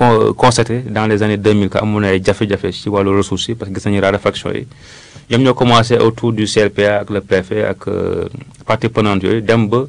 con constaté dans les années 2000 que amoon na ay jafe-jafe ci wàllu ressources yi parce que gis nañu raréfaction yi ñoom ñoo commencé autour du CLPA ak le préfet ak parties prenantes yooyu dem ba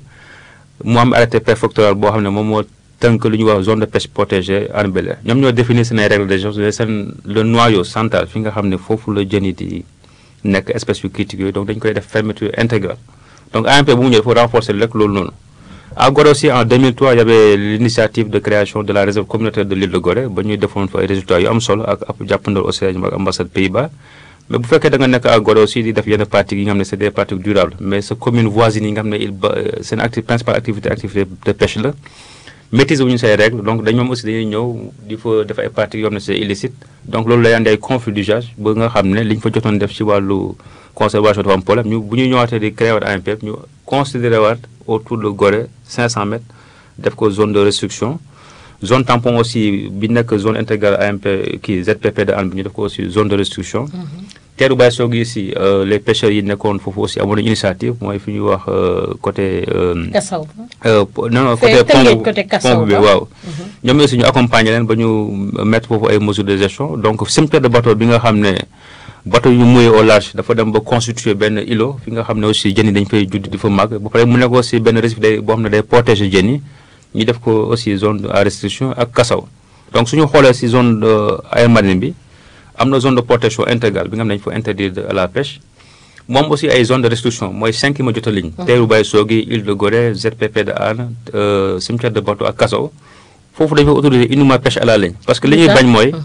mu am arrêté préfectoral boo xam ne moom moo tënk lu ñuy wax zone de pêche protégée Hann Bel-Air ñoom ñoo définir seen ay règles de gestion seen le noyau central fi nga xam ne foofu la jën yi di nekk espèces yu critiques yooyu donc dañu koy def fermeture intégrale donc AMP bu mu ñëw il faut renforcer rek loolu noonu. à Gorée aussi en 2003 il y avait l'initiative de création de la réserve communautaire de l'île de Gorée ba ñuy defoon fa ay résultats yu am solo ak ab jàppandal aussi ak ambassade Pays-Bas mais bu fekkee da nga nekk à Gorée aussi di def yenn pratiques yi nga xam ne c'est des pratiques durables mais sa commune voisine yi nga xam ne il ba seen acti principale activité activité de pêche la maîtriser wu ñu say règles donc dañ ñoom aussi dañuy ñëw di fa def ay pratiques yoo xam ne c'est illicite donc loolu lay andi ay conflit d'usage ba nga xam ne li ñu fa jotoon def ci wàllu conservation dafa am problème ñu bu ñu ñëwaatee di créer waat AMP ñu considéré waat autour de Gorée 500 mètres def ko zone de restriction zone tampon aussi bi nekk zone intégrale AMP kii ZPP de Hann bi ñu def ko aussi zone de restriction teeru Baye Sogui ici les pêcheurs yi nekkoon foofu aussi amoon nañu initiative mooy fi ñuy wax côté. Kassaw. non non côté pont bi waaw. ñoom aussi ñu accompagner leen ba ñu mettre foofu ay mesures de gestion donc cimetière de bateau bi nga xam ne bateau yu mouillé au large dafa dem ba constituer benn îlot fi nga xam ne aussi jën yi dañu fay judd di fa màgg ba pare mu nekk aussi benn récif day boo xam ne day protéger jën yi ñu def ko aussi zone à restriction ak Kassaw donc suñu xoolee si zone aire marine bi. am na zone de protection intégrale bi nga xam ne dañu fa interdire à la pêche moom aussi ay zone de restriction mooy cinq yi ma jot a ligne teeru Baye Sogui île de Gorée ZPP de Hann cimetière de bateau ak Kassaw foofu dañu fa autoriser uniquement pêche à la ligne parce que li ñuy bañ mooy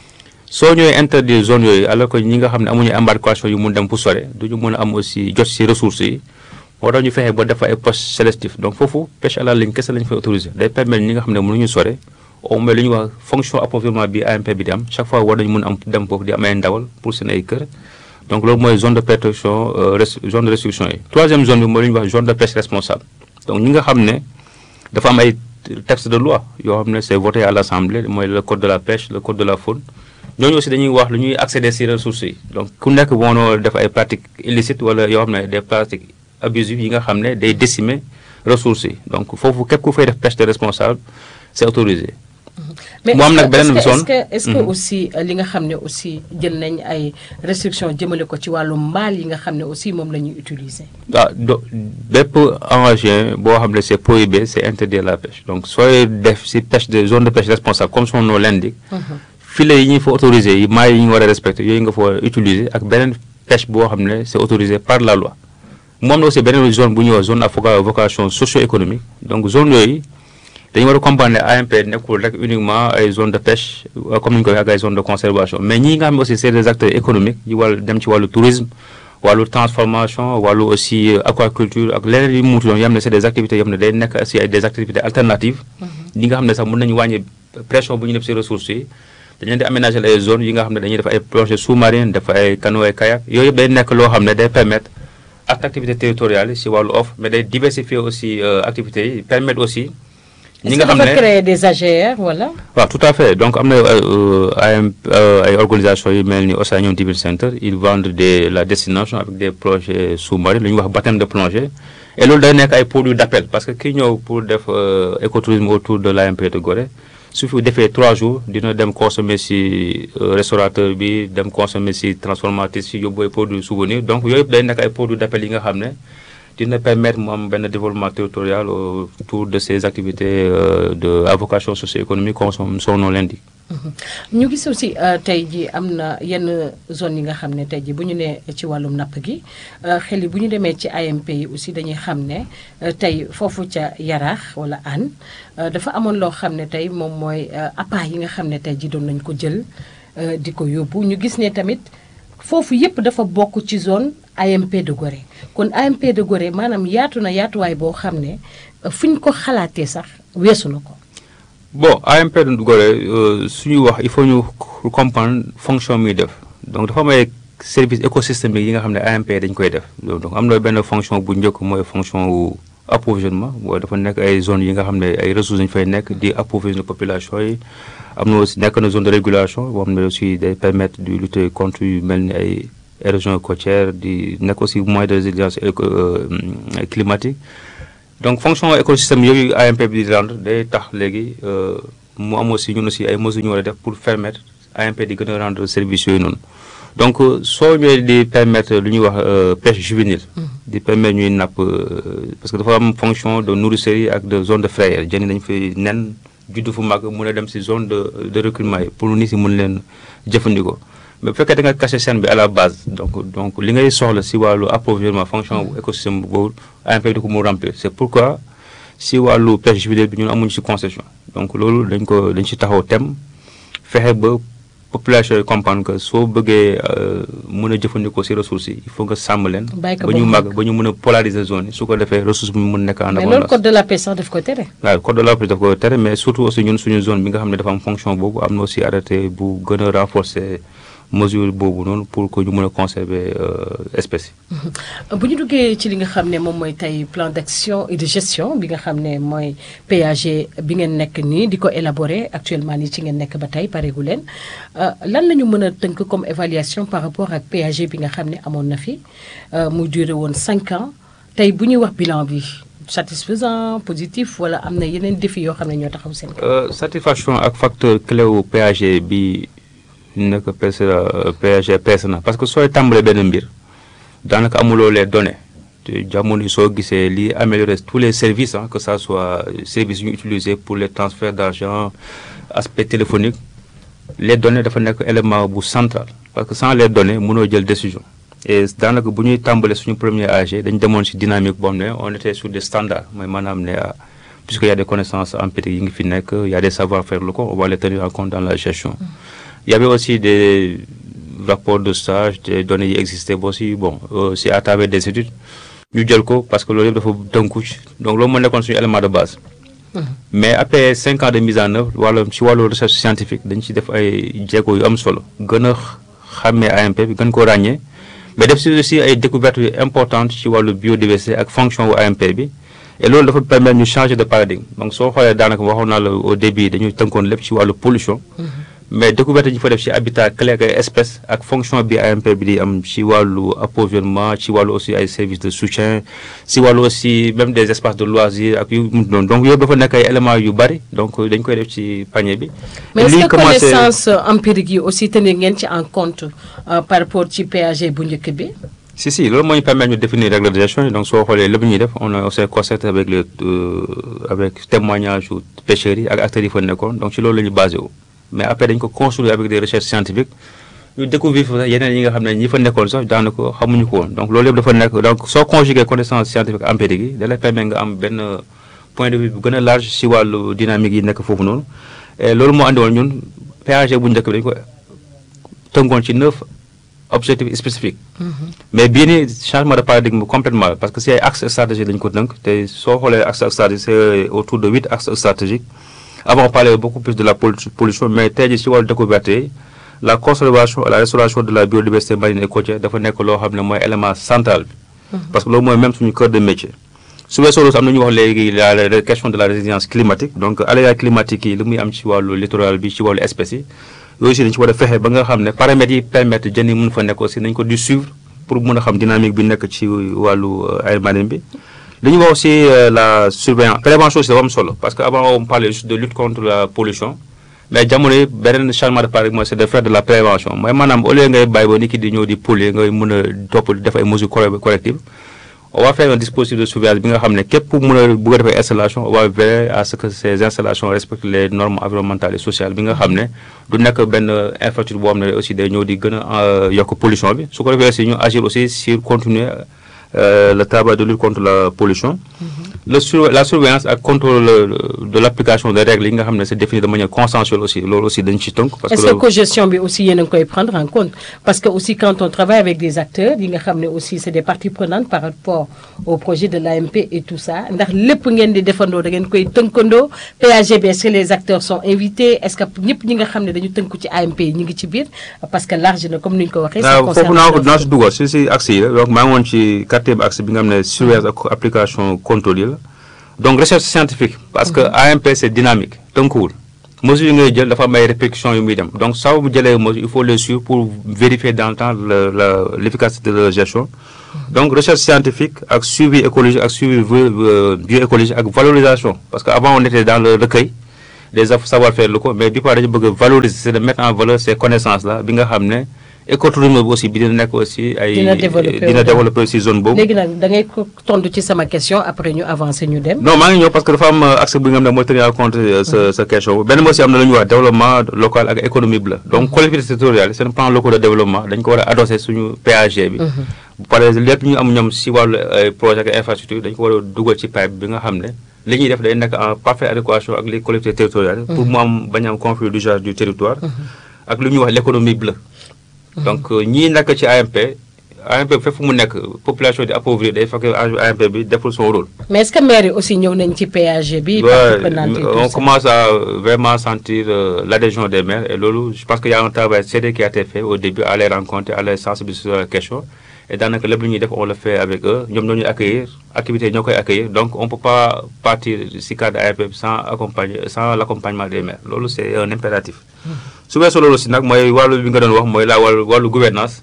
soo ñëwee interdire zone yooyu alors que ñi nga xam ne amuñu embarcation yu mun dem fu sore duñu mën a am aussi jot si ressources yi moo tax ñu fexe ba def ay postes sélectifs donc foofu pêche à la ligne kese lañu fay autoriser day permettre ñi nga xam ne mënuñu sore au moins li ñuy wax fonction approvisionnement bi AMP bi di am chaque fois war nañu mën am dem foofu di am ay ndawal pour seen ay kër donc loolu mooy zone de protection zone de restriction yi. troisième zone bi mooy li ñuy wax zone de pêche responsable donc ñi nga xam ne dafa am ay texte de loi yoo xam ne c'est voté à l'Assemblée mooy le code de la pêche le code de la faune ñooñu aussi dañuy wax lu ñuy accéder ci ressources yi donc ku nekk woonoo def ay pratiques illicites wala yoo xam ne des pratiques abusives yi nga xam ne day décimer ressources yi donc foofu képp ku fay def pêche de responsable c'est autorisé. mais mu am nag beneen est-ce zone que est-ce que aussi li nga xam ne aussi jël nañ ay restrictions jëmale ko ci wàllu mbaal yi nga xam ne aussi moom la ñuy utiliser. waaw do bépp engagé boo xam ne c'est prohibé c'est interdit la pêche donc sooy def ci pêche de zone de pêche responsable comme son nom l'indique filets yi ñu fa autorisé yi mailles yi ñu war a respecter yooyu nga fa war a utiliser ak beneen pêche boo xam ne c'est autorisé par la loi moom na aussi beneen zone bu ñuy wax zone à vocation socio-économique donc zone yooyu dañu war a comprendre ne AMP nekkul rek uniquement ay zone de pêche comme ni ñu ko waxee ak ay zone de conservation mais ñi nga xam ne aussi c'est des acteurs économiques yi wàllu dem ci wàllu tourisme wàllu transformation wàllu aussi aquaculture ak leneen yu mu munti doon yoo xam ne c'est des activités yoo xam ne day nekk aussi ay des activités alternatives ñi nga xam ne sax mën nañu wàññi pression bu ñu def ci ressources yi dañu leen di aménager ay zones yi nga xam ne dañuy def ay plongée sous-marine def ay canoë ay kayak yooyu yëpp day nekk loo xam ne day permettre ak activités territoriales yi ci wàllu offre mais day diversifier aussi activités yi permettre aussi ñi nga xam ne est-ce que dafa créer des AGR wala. waaw tout à fait donc am na ay ay organisations yu mel ni Océanium Diving Center ils vendent des la destination avec des projets sous-marins lu ñuy wax baptême de plongée et loolu day nekk ay produits d'appel parce que kii ñëw pour def écotourisme autour de l'AMP de Gorée su fi defee trois jours dina dem consommer ci restaurateur bi dem consommer ci transformatrice ci yóbbu ay produits souvenirs donc yooyu yëpp day nekk ay produits d'appel yi nga xam ne dina permettre mu am benn développement territorial autour de ces activités de à vocation socio-économique comme son nom l'indique. ñu gis aussi tey jii am na yenn zone yi nga xam ne tey jii bu ñu nee ci wàllum napp gi xel yi bu ñu demee ci AMP yi aussi dañuy xam ne tey foofu ca Yaraax wala Hann dafa amoon loo xam ne tey moom mooy appât yi nga xam ne tey jii doon nañ ko jël di ko yóbbu ñu gis ne tamit foofu yépp dafa bokk ci zone AMP de Gorée kon AMP de Gorée maanaam yaatu na yaatuwaay boo xam ne fu ñu ko xalaatee sax weesu na ko. bon AMP de Gorée suñuy wax il faut ñu comprendre fonction muy def donc dafa am ay services écosystémiques yi nga xam ne AMP dañ koy def donc am na benn fonction bu njëkk mooy fonction wu approvisionnement boo dafa nekk ay zones yi nga xam ne ay ressources dañu fay nekk di approvisionner population yi am na aussi nekk na zone de régulation boo xam ne aussi day permettre de lutter contre yu mel ni ay érosion côtière di nekk aussi moyen de résilience climatique donc fonction écosystème yooyu AMP bi di rendre day tax léegi mu am aussi ñun aussi ay mesures ñu war a def pour permettre AMP di gën a rendre service yooyu noonu donc soo ñëwee di permettre lu ñuy wax pêche juvénile di permettre ñuy napp parce que dafa am fonction de nourricerie ak de zone de frayère jën yi dañu fay nen juddu fu mag mun a dem si zone de de recueillement yi pour nit si mun leen jëfandikoo mais bu fekkee da nga caché scène bi à la base donc donc li ngay soxla si wàllu approvisionnement fonction bu écosystème boobu AMP di ko mu remplir c' est pourquoi si wàllu pêche juvénile bi ñun amuñu si concession donc loolu dañ ko dañ si taxaw tem fexe ba population yi comprendre que soo bëggee mën a jëfandikoo si ressources yi il faut nga sàmm leen. ba ñu màgg ba ñu mën a polariser zone yi su ko defee ressource bi mu mën nekk en abondance. mais loolu code de la pêche sax daf ko tere. waaw code de la pêche daf ko tere mais surtout aussi ñun suñu zone bi nga xam ne dafa am fonction boobu am na aussi arrêté bu gën a renforcer mesure boobu noonu pour que ñu mën a conserver espèces yi. bu ñu duggee ci li nga xam ne moom mooy tey plan d' action et de gestion bi nga xam ne mooy PAG bi ngeen nekk nii di ko élaborer actuellement nii ci ngeen nekk ba tey pareegu leen lan la ñu mën a tënk comme évaluation par rapport ak PAG bi nga xam ne amoon na fi mu duré woon cinq ans tey bu ñuy wax bilan bi satisfaisant positif wala am na yeneen défi yoo xam ne ñoo taxaw seen. satisfaction ak facteur clé wu PAG bi. nekk peese PAG peese na parce que sooy tàmbalee benn mbir daanaka amuloo les données te jamono yi soo gisee li améliorer tous les services ah que ça soit services yu ñu utilisé pour les transferts d' argent aspect téléphonique les données dafa nekk élément bu central parce que sans les données mënoo jël décision et daanaka bu ñuy tàmbalee suñu premier AG dañ demoon si dynamique boo xam ne on était sur des standards mooy maanaam ne puisque y a des connaissances empiriques yi ngi fi nekk y a des savoir faire locaux on va les tenir en compte dans la gestion Il y avait aussi des rapports de stage, des données qui existaient aussi. Bon, euh, c'est à travers des études. Nous avons parce que le livre faut d'un coup. Donc, le monde est un élément de base. Mm -hmm. Mais après 5 ans de mise en œuvre, voilà, si la recherche scientifique, nous avons fait des choses solo. Nous avons AMP, nous avons ragné. Mais nous avons aussi des découvertes importantes sur la biodiversité et la fonction de AMP. Et là, il permettre de changer de paradigme. Donc, si on regarde au début, nous avons fait la pollution. Mm -hmm. mais découverte yi fa def ci habitat clé ak ay espèces ak fonction bi AMP bi di am ci wàllu approvisionnement ci wàllu aussi ay services de soutien ci wàllu aussi même des espaces de loisirs ak yu mu doon donc yooyu dafa nekk ay éléments yu bari donc dañ koy def ci panier bi. mais est-ce que connaissance empirique yi aussi tenir ngeen ci en compte par rapport ci PAG bu njëkk bi. si si loolu moo ñu permettre ñu définir règle de gestion donc soo xoolee lépp ñuy def on a aussi concerté avec les avec témoignage yu pêcheurs yi ak acteurs yi fa nekkoon donc ci loolu la ñu basé wu. mais après dañ ko construire avec des recherches scientifiques ñu découvrir fa yeneen yi nga xam ne ñi fa nekkoon sax daanaka xamuñu ko woon donc loolu yëpp dafa nekk donc soo conjuguer connaissance scientifique empirique yi da lay permettre nga am benn point de vue bu gën a large si wàllu dynamique yi nekk foofu noonu et loolu moo andi woon ñun PAG bu njëkk bi dañ ko tënkoon ci neuf objectifs spécifiques. mais bii nii changement de paradigme complètement parce que si ay axes stratégiques dañ ko tënk te soo xoolee axes stratégiques c'est autour de huit axes stratégiques. Avant, on parlait beaucoup plus de la pollution, mais tey ci wàllu découverte yi la conservation et la restauration de la biodiversité marine et côtière dafa nekk loo xam ne mooy élément central bi. parce que loolu mooy même suñu cœur de métier. su weesoo loolu am na ñu wax léegi la question de la résilience climatique donc aléas climatiques yi li muy am ci wàllu littoral bi ci wàllu espèces yi yooyu aussi dañu ci war a fexe ba nga xam ne paramètres yi permettre jën yi mun fa nekk aussi nañ ko di suivre pour mun a xam dynamique bi nekk ci wàllu air marine bi. li ñu wax aussi la surveillance prévention aussi dafa am solo parce que avant on parlait juste de lutte contre la pollution mais jamono yi beneen changement de paradigme mooy c'est de faire de la prévention mooy maanaam au lieu ngay bàyyi ba nit ki di ñëw di polluer ngay mën a topp def ay mesures correctives on va faire un dispositif de surveillance bi nga xam ne képp pour mën a bëgg a def ay installation on va veiller à ce que ces installations respectent les normes environnementales et sociales bi nga xam ne du nekk benn infrastructure boo xam ne aussi day ñëw di gën a yokk pollution bi su ko defee aussi ñu agir aussi sur continuer Euh, le travail de lutte contre la pollution. Mm -hmm. le sur, la surveillance ak contrôle de l' application des règles yi nga xam ne c' est défini de manière consensuelle aussi loolu aussi dañ ci tënk. parce que est ce que cogestion bi aussi yéen a ngi koy prendre en compte parce que aussi quand on travaille avec des acteurs yi nga xam ne aussi c' est des parties prenantes par rapport au projet de l'AMP et tout ça ndax lépp ngeen di defandoo da ngeen koy tënkandoo PAG bi est ce que les acteurs sont invités est ce que ñëpp ñi nga xam ne dañu tënku ci AMP yi ñu ngi ci biir parce que large na comme ni ñu ko waxee. ça concerne foofu naa ko dinaa si dugal si si axe yi la donc maa ngi woon ci quatrième axe bi nga xam ne surveillance ak application contrôle yi la donc recherche scientifique parce que AMP c' est dynamique tënkuwul mesures yi ngay jël dafa am ay répercussions yu muy dem donc saa bu jëlee mesures il faut les suivre pour vérifier dans le temps la la l' efficacité de la gestion donc recherche scientifique ak suivi écologique ak suivi bioécologique ak valorisation parce que avant on était dans le recueil des savoir-faire locaux mais bi pare dañu bëgg a valoriser c'est de mettre en valeur ces connaissances là bi nga xam ne écotourisme bi aussi bi dina nekk aussi ay dina développer dina développer aussi zone boobu léegi nag da ngay ko tontu ci sama question après ñu avancer ñu dem. non maa ngi ñëw parce que dafa am accès bi nga xam ne mooy tenir en compte sa sa question benn aussi am na lu ñuy wax développement local ak économie bi la donc collectivités territoriales seen plan local de développement dañ ko war a adosser suñu PAG bi bu paree lépp ñu am ñoom si wàllu projet ak infrastructure dañ ko war a dugal ci pipe bi nga xam ne li ñuy def day nekk en parfaite adéquation ak les collectivités territoriales pour mu am bañ am conflit d'usage du territoire ak lu ñuy wax l'économie bleue donc ñii nekk ci AMP AMP bi fépp fu mu nekk population di appauvrir day fekk AMP bi deful son rôle. mais est-ce que maire yi aussi ñëw nañ ci PAG bi. on commence à vraiment sentir l'adhésion des maires et loolu je pense que y a un travail sérieux qui a été fait au début à les rencontrer à les sensibiliser sur la question et daanaka lépp lu ñuy def on le fait avec eux ñoom ñoo ñuy accueillir activités ñoo koy accueillir donc on peut pas partir si cadre AMP bi sans accompagner sans l'accompagnement des maires loolu c'est un impératif. su weesoo loolu si nag mooy wàllu bi nga doon wax mooy la wàllu wàllu gouvernance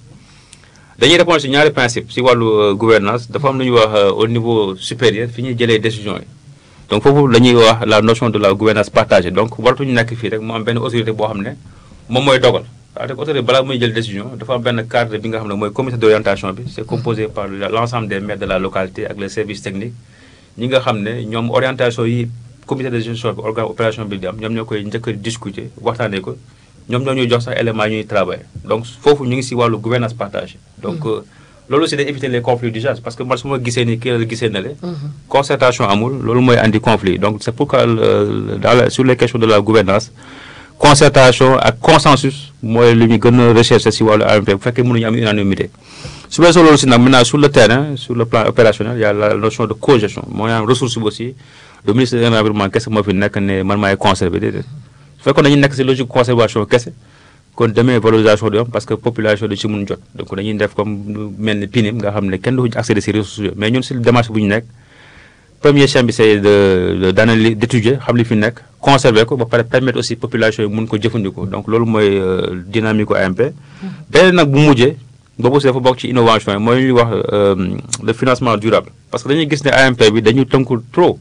dañuy répondre si ñaari principe si wàllu gouvernance dafa am lu ñuy wax au niveau supérieur fi ñuy jëlee décision yi donc foofu la ñuy wax la notion de la gouvernance partagée donc waratuñu nekk fii rek mu am benn autorité boo xam ne moom mooy dogal c'est-à-dire autorité balaa muy jël décision dafa am benn cadre bi nga xam ne mooy comité d'orientation bi c'est composé par l'ensemble des maires de la localité ak les services techniques ñi nga xam ne ñoom orientation yi comité de gestion bi organe opération bi di am ñoom ñoo koy njëkk a discuter waxtaanee ko ñoom ñoo ñuy jox sax éléments ñuy travailler donc foofu ñu ngi si wàllu gouvernance partagée donc loolu c'est d'éviter les conflits d'usage parce que man su ma gisee ni kii la gisee na le concertation amul loolu mooy andi conflit donc c'est pourquoi dans la sur les questions de la gouvernance concertation ak consensus mooy lu ñu gën a rechercher si wàllu AMP bu fekkee mënuñu am unanimité su weesoo loolu si nag maintenant sur le terrain sur le plan opérationnel il y a la notion de cogestion mooy am ressource bi aussi le ministre de l'environnement kese moo fi nekk ne man maay conserver déedéet su fekkoon dañuy nekk si logique conservation kese kon demee valorisation du am parce que population da ci mun jot donc dañuy def comme mel ni PNIM nga xam ne kenn du accéder si ressources yooyu mais ñun si démarche bu ñu nekk premier chaîne bi c'est de d'analyser d'étudier xam li fi nekk conserver ko ba pare permettre aussi population yi mun ko jëfandikoo donc loolu mooy dynamique AMP beneen nag bu mujjee boobu aussi dafa bokk ci innovation yi mooy ñuy wax le financement durable parce que dañuy gis ne AMP bi dañu tënkul trop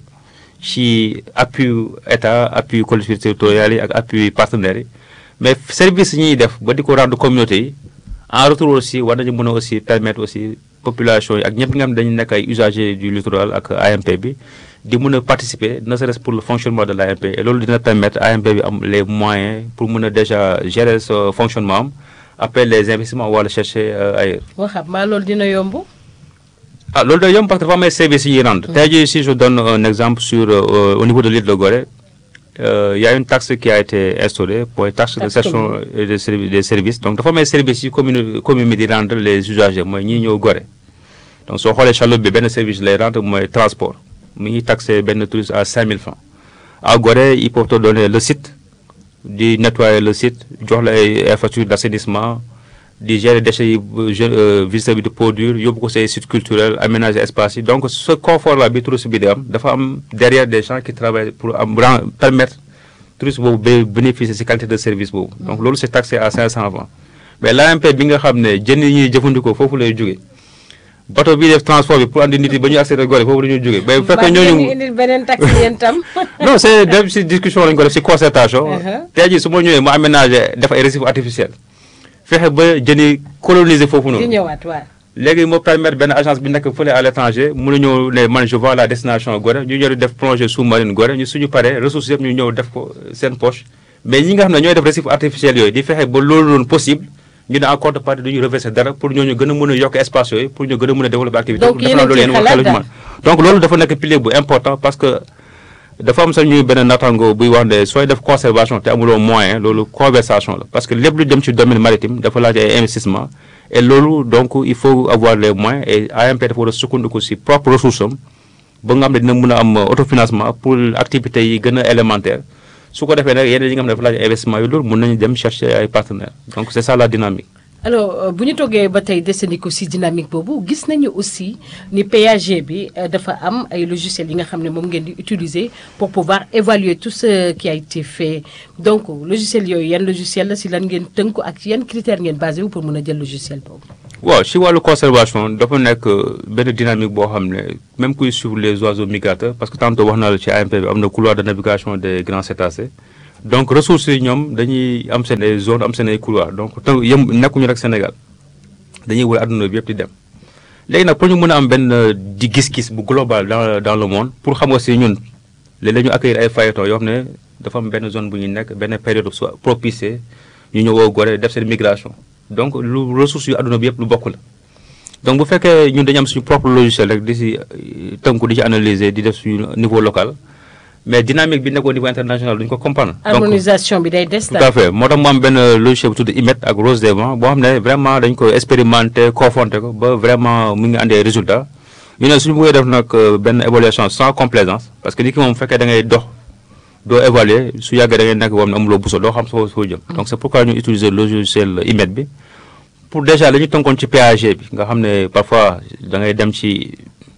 ci appui état appui collectivités territoriales yi ak appui partenaires yi mais service yi ñuy def ba di ko rendre communauté yi en retour aussi war nañu mën a aussi permettre aussi population yi ak ñëpp nga xam dañu nekk ay usagers du littoral ak AMP bi di mën a participer ne serait-ce pour le fonctionnement de l'AMP et loolu dina permettre AMP bi am les moyens pour mën a déjà gérer ce fonctionnement am après les investissements wala chercher ailleurs. waxam maa loolu dina yomb. ah loolu day yomb parce que dafa am ay services yi rendre. tey jii si je donne un exemple sur au niveau de l'île de Gorée. Euh, il y a une taxe qui a été instaurée pour une taxe, taxe de gestion et de servi des services donc dafa may services yi commune commune bi di rendre les usagers mooy ñii ñëw Gorée donc soo xoolee Chaloupe bi benn service lay rendre mooy transport mi ngi taxé benn touriste à 5000 francs à Gorée ils peuvent te donner le site di nettoyer le site jox la ay infrastructures d'assainissement di gérer déchets yi visiteur bi di produire yóbbu ko say sites culturels aménager espace yi donc ce confort là bi touriste bi di am dafa am derrière des gens qui travaillent pour am permettre touriste boobu ba bénéficier ci qualité de service boobu donc loolu c'est taxé à 500 francs mais l'AMP bi nga xam ne jën yi ñuy jëfandikoo foofu lay jógee bateau bi def transport bi pour andi nit yi ba ñu accéder Gorée foofu la ñuy jógee mais bu fekkee ñooñu indil beneen taxe yéen tam non c'est def ci discussion lañu ko def ci concertation tey jii su ma ñëwee mu aménager def ay récifs artificiels fexe ba jëni coloniser foofu noonu. di ñëwaat waaw. léegi moo permettre benn agence bi nekk fële à l'étranger mun a ñëw ne man je vois la destination Gorée ñu ñëw def plongée sous-marine Gorée ñu suñu paree ressources yëpp ñu ñëw def ko seen poche mais ñi nga xam ne ñooy def récifs artificiels yooyu di fexe ba loolu noonu possible ñu ne en contrepartie duñu reverser dara pour ñooñu gën a mën a yokk espace yooyu pour ñu gën a mën a développer activité. donc yéen a ci xalaat donc loolu dafa nekk pilier bu important parce que. dafa am sax ñuy benn natango buy wax ne sooy def conservation te amuloo moyen loolu conversation la parce que lépp lu dem ci domaine maritime dafa laaj ay investissement et loolu donc il faut avoir les moyens et AMP dafa war a sukkandiku ci propre ressource am ba nga xam ne dina mën a am autofinancement pour activités yi gën a élémentaire su ko defee nag yeneen yi nga xam ne dafa laaj investissement yi loolu mën nañu dem chercher ay partenaires donc c'est ça la dynamique alors bu ñu toggee ba tey desandiku ci dynamique boobu gis nañu aussi ni PAG bi dafa am ay logiciels yi nga xam ne moom ngeen di utiliser pour pouvoir évaluer tout ce qui a été fait donc logiciel yooyu yan logiciel la ci lan ngeen tënku ak yan critères ngeen basé wu pour mën a jël logiciel boobu. waaw ci wàllu conservation dafa nekk benn dynamique boo xam ne même kuy suivre les oiseaux migrateurs parce que tantôt wax naa la ci AMP bi am na couloir de navigation des grands cétacés donc ressources yi ñoom dañuy am seen ay zone am seen ay couloir donc te yëm nekkuñu rek Sénégal dañuy wër adduna bi yëpp di dem léegi nag pour ñu mën a am benn di gis-gis bu global dans dans le monde pour xam nga si ñun léeg-léeg ñu accueillir ay fayetons yoo xam ne dafa am benn zone bu ñu nekk benn période soit propice ñu ñëwoo Gorée def seen migration donc lu ressources yu adduna bi yëpp lu bokk la donc bu fekkee ñun dañu am suñu propre logiciel rek di si tënku di ci analyser di def suñu niveau local mais dynamique bi nekk au niveau international duñu ko comprendre. harmonisation bi day des tout à fait moo tax mu am benn logiciel bu tudd IMET ak Rose des Vents boo xam ne vraiment dañ ko expérimenter confronter ko ba vraiment mu ngi andi ay résultats ñu ne suñu bëggee def nag benn évaluation sans complaisance parce que nit ki moom bu fekkee da ngay dox doo évaluer su yàggee da ngay nekk boo xam ne amuloo buso doo xam soo soo jëm. donc c' est pourquoi ñu utiliser logiciel IMET bi pour déjà dañu tënkoon ci PAG bi nga xam ne parfois da ngay dem ci.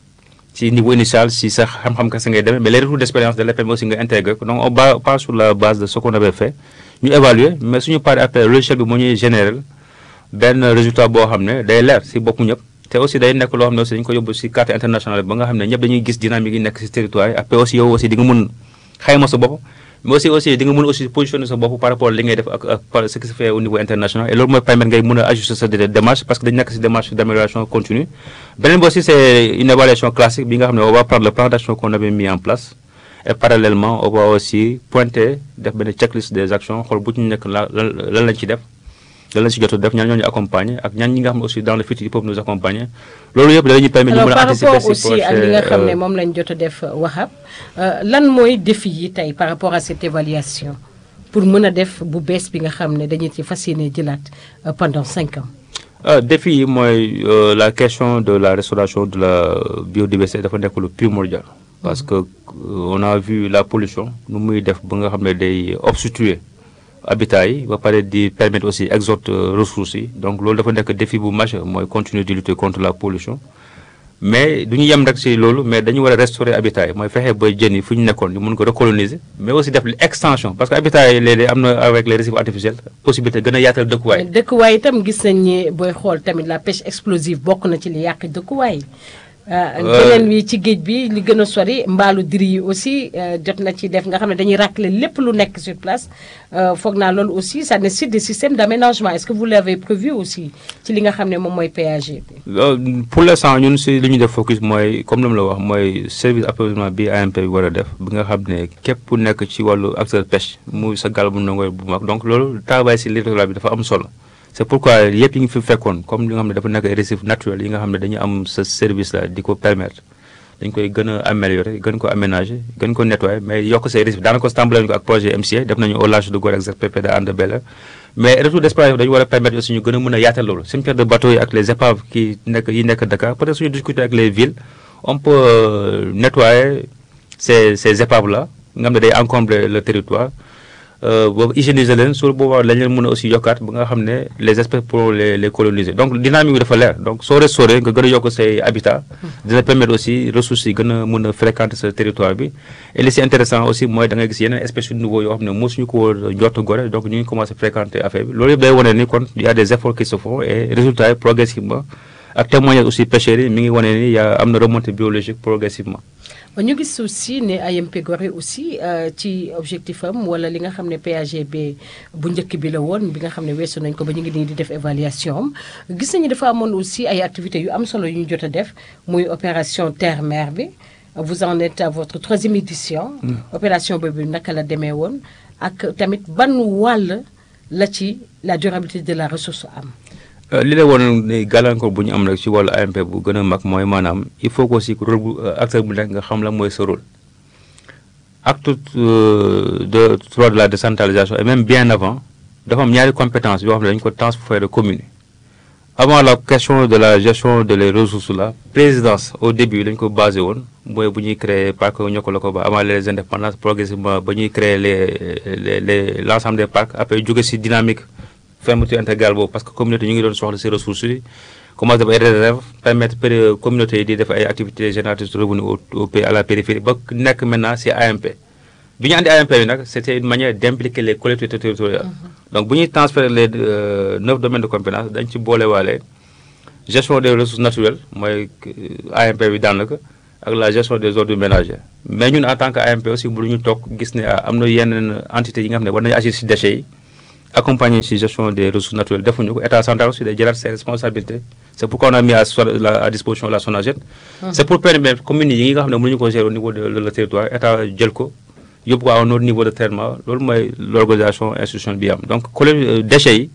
ci niveau initial si sax xam-xam kese ngay demee mais les retours d' expérience de l'EPM aussi nga intégré ko donc on ba pas sur la base de ce qu'on avait fait ñu évaluer mais suñu paree après logiciel bi moo ñuy général benn résultat boo xam ne day leer si boppu ñëpp te aussi day nekk loo xam ne aussi dañu ko yóbbu si carte internationale ba nga xam ne ñëpp dañuy gis dynamique yi nekk si territoire yi après aussi yow aussi di nga mun xayma sa bopp mais aussi aussi di nga mën aussi positionner sa bopp par rapport li ngay def ak ak par ce qui se fait au niveau international et loolu mooy permettre ngay mën a ajuster sa démarche parce que dañu nekk si démarche d' amélioration continue beneen bi aussi c' est une évaluation classique bi nga xam ne on va prendre le plan d' action qu'on avait mis en place et parallèlement on va aussi pointer def benn checklist des actions xool bu ñu nekk la lan lañ ci def lan lañ si jot a def ñaan ñoo ñu accompagner ak ñaan ñi nga xam ne aussi dans le futur ils peuvent nous accompagner loolu yëpp dañuy permettre ñu mën a anticiper par rapport aussi ak li nga xam ne moom lañ jot a def Wahab lan mooy défi yi tey par rapport à cette évaluation pour mën a def bu bees bi nga xam ne dañu ci fas yéene jëlaat pendant cinq ans. défi yi mooy la question de la restauration de la biodiversité dafa nekk lu primordial. parce que on a vu la pollution nu muy def ba nga xam ne day obstruer habitat yi ba pare di permettre aussi exode ressources yi donc loolu dafa nekk défi bu majeur mooy continuer di lutter contre la pollution mais du ñu yem rek si loolu mais dañu war a restaurer habitat yi mooy fexe ba jën yi fu ñu nekkoon ñu mun ko recoloniser mais aussi def extension parce que habitat yi léeg-léeg am na avec les récifs artificiels possibilité gën a yaatal dëkkuwaay. dëkkuwaay itam gis nañ ni booy xool tamit la pêche explosive bokk na ci li yàq dëkkuwaay. beneen wi ci géej bi li gën a sori mbaalu diri yi aussi jot na ci def nga xam ne dañuy racler lépp lu nekk sur place foog naa loolu aussi ça nécessite des systèmes d' aménagement est ce que vous l' avez prévu aussi ci li nga xam ne moom mooy PAG bi. pour l' instant ñun si li ñu def focus mooy comme ni la wax mooy service approvisionnement bi AMP bi war a def bi nga xam ne képp ku nekk ci wàllu acteur pêche muy sa gaal bu ndongoy bu mag donc loolu travail si littoral bi dafa am solo. c' est pourquoi yëpp yi ngi fi fekkoon comme li nga xam ne dafa nekk ay récifs naturels yi nga xam ne dañu am sa service la di ko permettre dañ koy gën a améliorer gën ko aménager gën ko nettoyer mais yokk say récifs daanaka tàmbale ko ak projet MCA def nañu au large de Gorée ak ZPP de Hann Bel-Air mais retour d' expérience dañu war a permettre aussi ñu gën a mën a yaatal loolu cimetière de bateau yi ak les épaves qui nekk yi nekk Dakar peut être suñu discuter ak les villes on peut nettoyer ces ces épaves là nga xam ne day encombrer le territoire boobu hygiéniser leen sur boobaa lañ leen mën a aussi yokkaat ba nga xam ne les espèces pour les les coloniser donc dynamique bi dafa leer donc soo restauré nga gën a yokk say habitat dina permettre aussi ressources yi gën a mën a fréquenter sa territoire bi et li si intéressant aussi mooy da nga gis yeneen espèces yu nouveau yoo xam ne mosuñu ko woon njort Gorée donc ñu ngi commencé fréquenter affaire bi loolu yëpp day wane ni kon y a des efforts qui se font et résultats yi progressivement ak témoignage aussi pêcheurs yi mi ngi wane ni y a am na remontée biologique progressivement ñu gis aussi ne AMP Gorée aussi ci objectif am wala li nga xam ne PAGB bu njëkk bi la woon bi nga xam ne weesu nañ ko ba ñu ngi nii di def évaluation am gis nañu dafa amoon aussi ay activités yu am solo yu ñu jot a def muy opération terre mer bi vous en êtes à votre troisième édition. opération boobu naka la demee woon ak tamit ban wàll la ci la durabilité de la ressource am. li la woon ni gàllankoor bu ñu am rek ci wàllu AMP bu gën a mag mooy maanaam il faut que aussi rôle bu acteur bu nekk nga xam la mooy sa rôle acte de droit de la décentralisation et même bien avant dafa am ñaari compétence yoo xam ne dañu ko transférer commune avant la question de la gestion de les ressources là présidence au début dañu ko basé woon mooy bu ñuy créer parc ñokk la ko ba avant les indépendances progressivement ba ñuy créer les les les l' ensemble des parcs après jóge si dynamique fermeture intégrale boobu parce que communauté ñu ngi doon soxla si ressources yi commencé def ay réserve permettre communauté yi di def ay activités génératrices de revenus au pays à la périphérie ba nekk maintenant si AMP bi ñu andi AMP bi nag c' était une manière d' impliquer les collectivités territoriales donc bu ñuy transférer les neuf domaines de compétence dañ ci boolewaale gestion des ressources naturelles mooy AMP bi daanaka ak la gestion des ordures ménagers mais ñun en tant que AMP aussi bu ñu toog gis ne am na yenn entité yi nga xam ne war nañu agir si déchets yi accompagner si gestion des ressources naturelles defuñu ko état central aussi day jëlaat ses responsabilités c'est pourquoi on a mis à à disposition la SONAGED c'est pour permettre communes yi nga xam ne mënuñu ko gérer au niveau de le territoire état jël ko yóbbu ko à un autre niveau de traitement loolu mooy l'organisation institutionnelle bi am donc collège déchets yi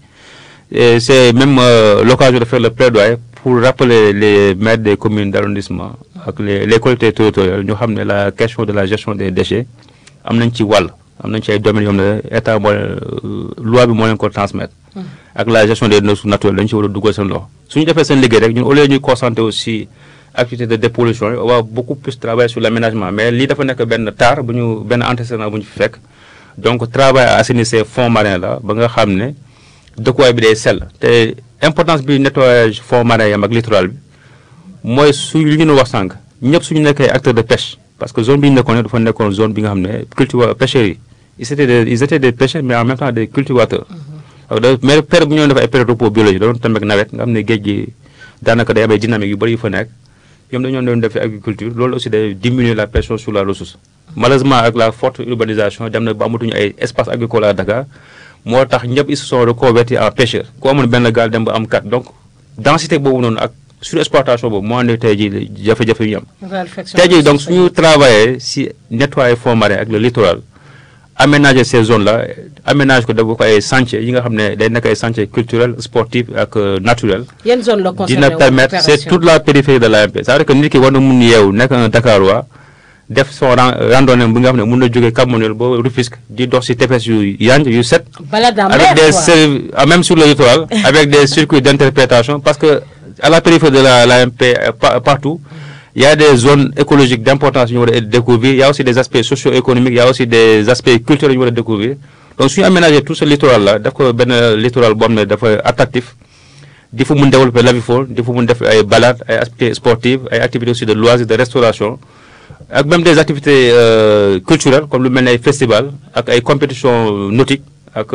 c'est même l'occasion de faire le plaidoyer pour rappeler les maires des communes d'arrondissement ak les les collectivités territoriales ñu xam ne la question de la gestion des déchets am nañ ci wàll am nañ ci ay domaines yoo xam ne état mooy loi bi moo leen ko transmettre. ak la gestion des ressources naturelles dañu ci war a dugal seen loxo. su ñu defee seen liggéey rek ñun au lieu ñuy concentrer aussi activité de dépollution yi on va beaucoup plus travailler sur l'aménagement mais lii dafa nekk benn taar bu ñu benn antécédent bu ñu fi fekk donc travail à assainir ces fonds marins là ba nga xam ne dëkkuwaay bi day sell te importance bi nettoyage fonds marins yam ak littoral bi mooy su li ñu wax sànq ñëpp suñu nekkee acteur de pêche parce que zone bi ñu nekkoon dafa nekkoon zone bi nga xam ne culture pêcheurs yi ils étaient des ils étaient des pêcheurs mais en même temps des cultivateurs. mais période bu ñu doon def ay période repos biologique da doon tamit nawet nga xam ne géej gi daanaka day am ay dynamique yu bëri yu fa nekk ñoom dañoo doon def agriculture loolu aussi day diminuer la pression sur la ressource. malheureusement ak la forte urbanisation dem na ba amatuñu ay espace agricole à Dakar moo tax ñëpp ils se sont reconvertis en pêcheurs ku amoon benn gaal dem ba am kat donc densité boobu noonu ak. surexploitation boobu moo andi tey jii jafe-jafe yu ñu am tey jii donc suñu travailler si nettoyer fonds marins ak le littoral aménager ces zones là aménage ko def ko ay sentiers yi nga xam ne day nekk ay sentiers culturels sportifs ak naturels yan zone la dina permettre c'est toute la périphérie de l'AMP c'est-à-dire que nit ki war na mun yeewu nekk un Dakarois def son randonnée bi nga xam ne mun na jógee Cap Manuel ba Rufisque di dox si tefes yu yanj yu set avec des même sur le littoral avec des circuits d'interprétation parce que à la périphérie de la l'AMP partout il y a des zones écologiques d'importance yu ñu war a découvrir il y a aussi des aspects socio-économiques il y a aussi des aspects culturels yu ñu war a découvrir donc suñu aménager tout ce littoral là daf ko benn littoral boo xam ne dafa attractif di fa mun développer l'avifaune di fa mun def ay balades ay activités sportives ay activités aussi de loisirs de restauration ak même des activités culturelles comme lu mel ne ay festival ak ay compétitions nautiques ak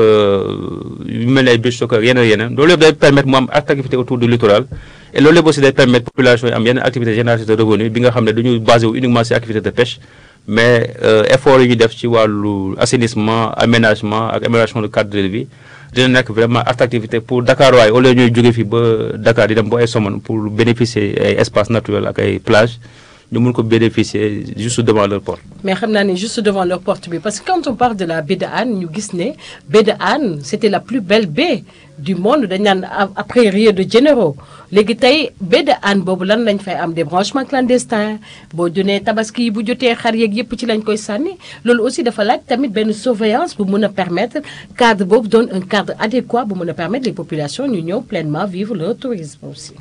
yu mel ne ay beach soccer yeneen yeneen loolu yëpp day permettre mu am activité autour du littoral et loolu yëpp aussi day permettre population yi am yeneen activité génératrice de revenu bi nga xam ne dañuy basé wu uniquement ci activité de pêche mais effort yi ñu def ci wàllu assainissement aménagement ak amélioration de cadre de vie dina nekk vraiment attractivité pour Dakar waaye au lieu ñuy jóge fi ba Dakar di dem ba ay Somone pour bénéficier ay espaces naturels ak ay plages ñu mun ko bénéficier juste devant leur porte. mais xam naa ne juste devant leur porte bi parce que quand on parle de la baie de Hann ñu gis ne baie de Hann c'était la plus belle baie du monde dañ naan après Rio de Janeiro léegi tey baie de Hann boobu lan lañ fay am des branchements clandestins boo junee tabaski bu jotee xar yeeg yëpp ci lañ koy sànni loolu aussi dafa laaj tamit benn surveillance bu mën a permettre cadre boobu doon un cadre adéquat bu mën a permettre les populations ñu ñëw pleinement vivre leur tourisme aussi.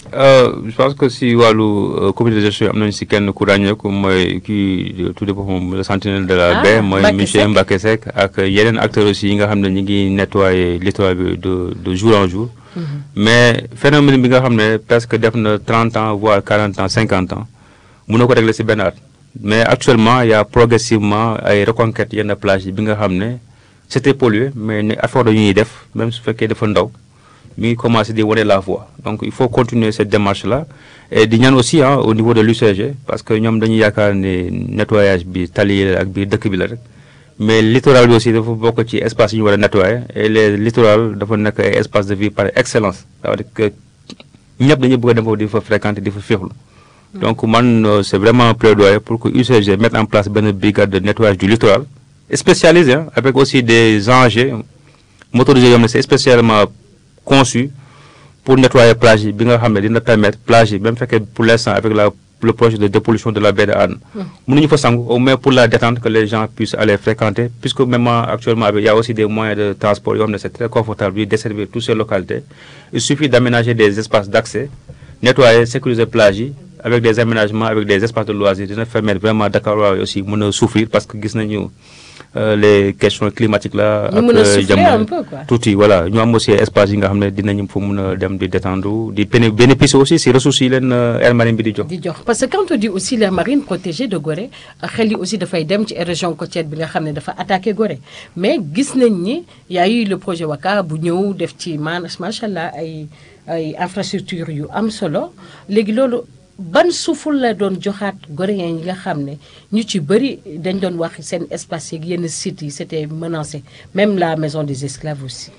je pense que si wàllu comité de gestion am nañu si kenn ku ràññeeku mooy kii tudde boppam le sentinelle de la baie mooy monsieur Mbacké Seck ak yeneen acteurs aussi yi nga xam ne ñu ngi nettoyer littoral bi de de jour en jour mais phénomène bi nga xam ne presque def na trente ans voire quarante ans cinquante ans mun na ko régler si benn at mais actuellement il y a progressivement ay reconquête yenn plage yi bi nga xam ne c'était pollué mais ne effort yu ñuy def même su fekkee dafa ndaw mi ngi commencé di wane la voie donc il faut continuer cette démarche là et di ñaan aussi ah au niveau de l'UCG parce que ñoom dañuy yaakaar ne nettoyage bi tali ak biir dëkk bi la rek mais littoral bi aussi dafa bokk ci espace yi ñu war a nettoyer et les littoral dafa nekk ay espace de vie par excellence c'est-à-dire que ñëpp dañuy bëgg a dem foofu di fa fréquenter di fa féexlu donc man c'est vraiment un plaidoyer pour que UCG mette en place benn brigade de nettoyage du littoral spécialisé avec aussi des engins motorisés yoo xam ne c'est spécialement conçu pour nettoyer plage yi bi nga xam ne dina permettre plage yi même fekkee pour l'instant avec la le projet de dépollution de la baie de Hann mënuñu fa sangu au moins pour la détente que les gens puissent aller fréquenter puisque même actuellement il y a aussi des moyens de transport yoo xam ne c'est très confortable de desservir toutes ces localités il suffit d'aménager des espaces d'accès nettoyer sécuriser plage yi avec des aménagements avec des espaces de loisirs dina permettre vraiment Dakar waaye aussi mën a souffrir parce que gis nañu les questions climatiques là. ñu mën a souffler un peu quoi. tuuti voilà ñu am aussi espace yi nga xam ne dinañu fa mën a dem di détendre di bénéficier aussi si ressources yi leen aire marine bi di jox. di jox parce que quand on dit aussi l'aire marine protégée de Gorée xel yi aussi dafay dem ci région côtière bi nga xam ne dafa attaqué Gorée mais gis nañ ni y a eu le projet Waka bu ñëw def ci man macha allah ay ay infrastructures yu am solo léegi loolu ban suuful la doon joxaat goréen yi nga xam ne ñu ci bëri dañ doon wax seen espace yeeg yenn sites yi c'était menacé même la maison des esclaves aussi.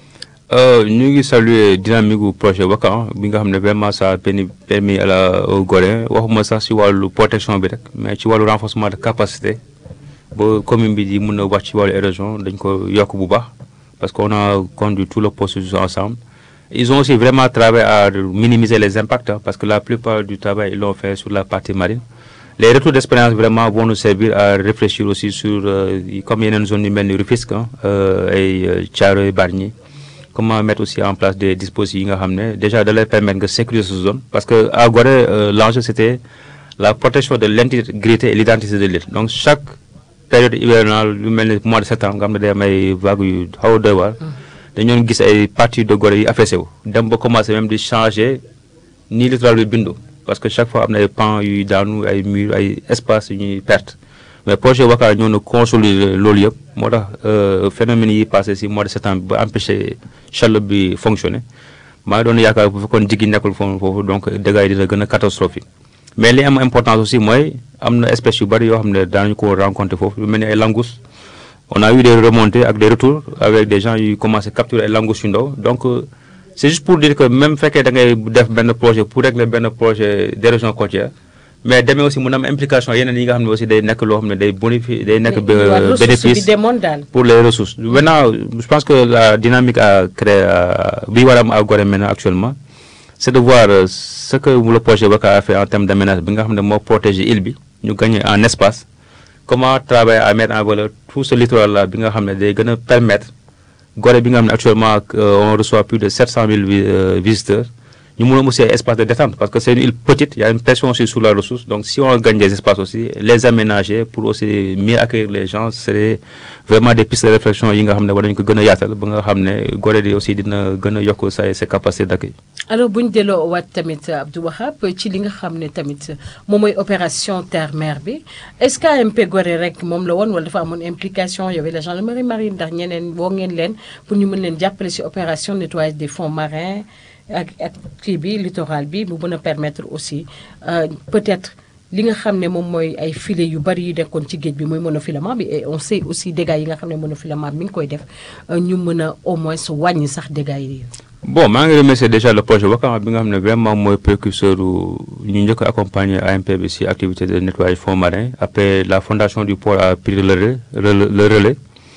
ñu ngi saluer dynamique gu projet Waka bi nga xam ne vraiment ça a permis à la au Gorée waxuma sax ci wàllu protection bi rek mais ci wàllu renforcement de capacité ba commune bi di mën a wax ci wàllu érosion dañ ko yokk bu baax parce qu'on a conduit tout le processus ensemble. Ils ont aussi vraiment travaillé à minimiser les impacts hein, parce que la plupart du travail ils l'ont fait sur la partie marine. Les retours d'expérience vraiment vont nous servir à réfléchir aussi sur euh, comme yeneen zone yu mel ni Rufisque euh, ay Thiaroye Bargny comment mettre aussi en place des dispositifs yi nga xam ne déjà de leur permettre nga sécuriser cette zone parce que à Gorée euh, l'enjeu c'était la protection de l'intégrité et l'identité de l'île donc chaque période hivernale lu mel ni mois de septembre nga xam ne day am ay vagues yu xaw a doy waar dañoon gis ay parties de Gorée yi affaissé wu dem ba commencé même di changer ni littoral bi bindu parce que chaque fois am na ay pans yuy daanu ay murs ay espaces yu ñuy perte mais projet Waka ñoo na consolider loolu yëpp moo tax phénomène yi passé si mois de septembre ba empêché chaleur bi fonctionner maa ngi doon yaakaar bu fekkoon jiggi nekkul foofu foofu donc dégâts yi dina gën a catastrophique mais li am importance aussi mooy am na espèces yu bari yoo xam ne daanañu ko rencontrer foofu lu mel ni ay langoustes on a eu des remontées ak des retours avec des gens yu commencé capturer ay langoustes yu ndaw donc c'est juste pour dire que même fekkee da ngay def benn projet pour régler benn projet d'érosion côtière mais demee aussi mun am implication yeneen yi nga xam ne aussi day nekk loo xam ne day bonifier day nekk bénéfice pour les ressources maintenant je pense que la dynamique à créer bi war a am à Gorée maintenant actuellement c'est de voir ce que le projet Waka a fait en termes d'aménagement bi nga xam ne moo protéger île bi ñu gagner en espace comment travailler à mettre en valeur tout ce littoral là bi nga xam ne day gën a permettre Gorée bi nga xam ne actuellement on reçoit plus de 700 000 visiteurs ñu mën a aussi ay espace de détente parce que c'est une île petite il y a une pression aussi sur la ressource donc si on gagne des espaces aussi les aménager pour aussi mieux accueillir les gens c'est vraiment des pistes de réflexion yi nga xam ne war nañu ko gën a yaatal ba nga xam ne Gorée di aussi dina gën a yokk sa ses capacités d'accueil alors bu ñu delloo waat tamit Abdou Wahab ci li nga xam ne tamit moom mooy opération terre mer bi est-ce que AMP Gorée rek moom la woon wala dafa amoon implication y avait la gendarmerie marine ndax ñeneen woo ngeen leen pour ñu mën leen jàppale ci opération nettoyage des fonds marins ak ak kii bi littoral bi mu mën a permettre aussi peut-être li nga xam ne moom mooy ay filets yu bari yu nekkoon ci géej bi mooy monofilament bi et on sait aussi dégâts yi nga xam ne monofilament bi mi ngi koy def ñu mën a au moins wàññi sax dégâts yi. bon maa ngi remercier déjà le projet Waka bi nga xam ne vraiment mooy précurseur ñu njëkk a accompagner AMP bi ci activité de nettoyage fonds marins après la fondation du port a pris le relais le relais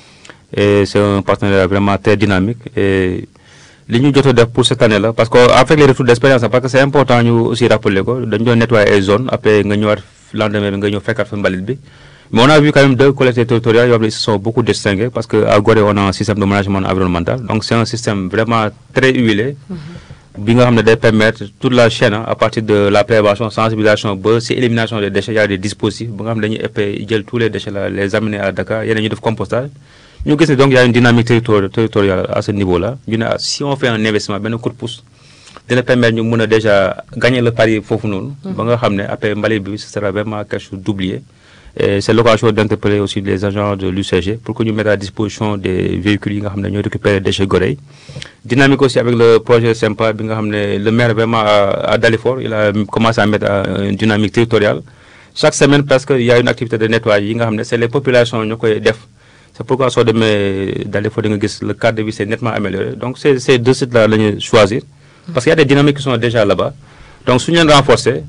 et c'est un partenariat vraiment très dynamique et. li ñu jot a def pour cette année là parce que avec les retours d'expérience parce que c'est important ñu aussi rappeler ko dañu doon nettoyer ay zones après nga ñëwaat lendemain bi nga ñëw fekkaat fa mbalit bi mais on a vu quand même deux collectivités territoriales yoo xam ne ils se sont beaucoup distingués parce que à Gorée on a un système de management environnemental donc c'est un système vraiment très huilé bi nga xam ne day permettre toute la chaîne à partir de la prévention sensibilisation ba ci élimination des déchets il y a des dispositifs ba nga xam ne dañuy épais jël tous les déchets là les amener à Dakar yeneen ñu def compostage ñu gis ne donc il y a une dynamique territoriale à ce niveau-là ñu ne si on fait un investissement benn coup de pouce dina permettre ñu mën a déjà gagner le pari foofu noonu. ba nga xam ne après mbalit bi ce sera vraiment quelque chose d'oublié. et c'est l'occasion d'interpeller aussi les agents de l'UCG pour que ñu mettre à disposition des véhicules yi nga xam ne ñooy récupérer déchets Gorée dynamique aussi avec le projet SYMPA bi nga xam ne le maire vraiment à Dalifort il a commencé à mettre une dynamique territoriale chaque semaine presque il y a une activité de nettoyage yi nga xam ne c'est les populations ñoo koy def. c'est pourquoi soo demee Dalifort di nga gis le cadre de vie c'est nettement amélioré donc c'est ces deux sites là la ñu choisir parce qu'il y a des dynamiques qui sont déjà là-bas donc su ñu leen renforcer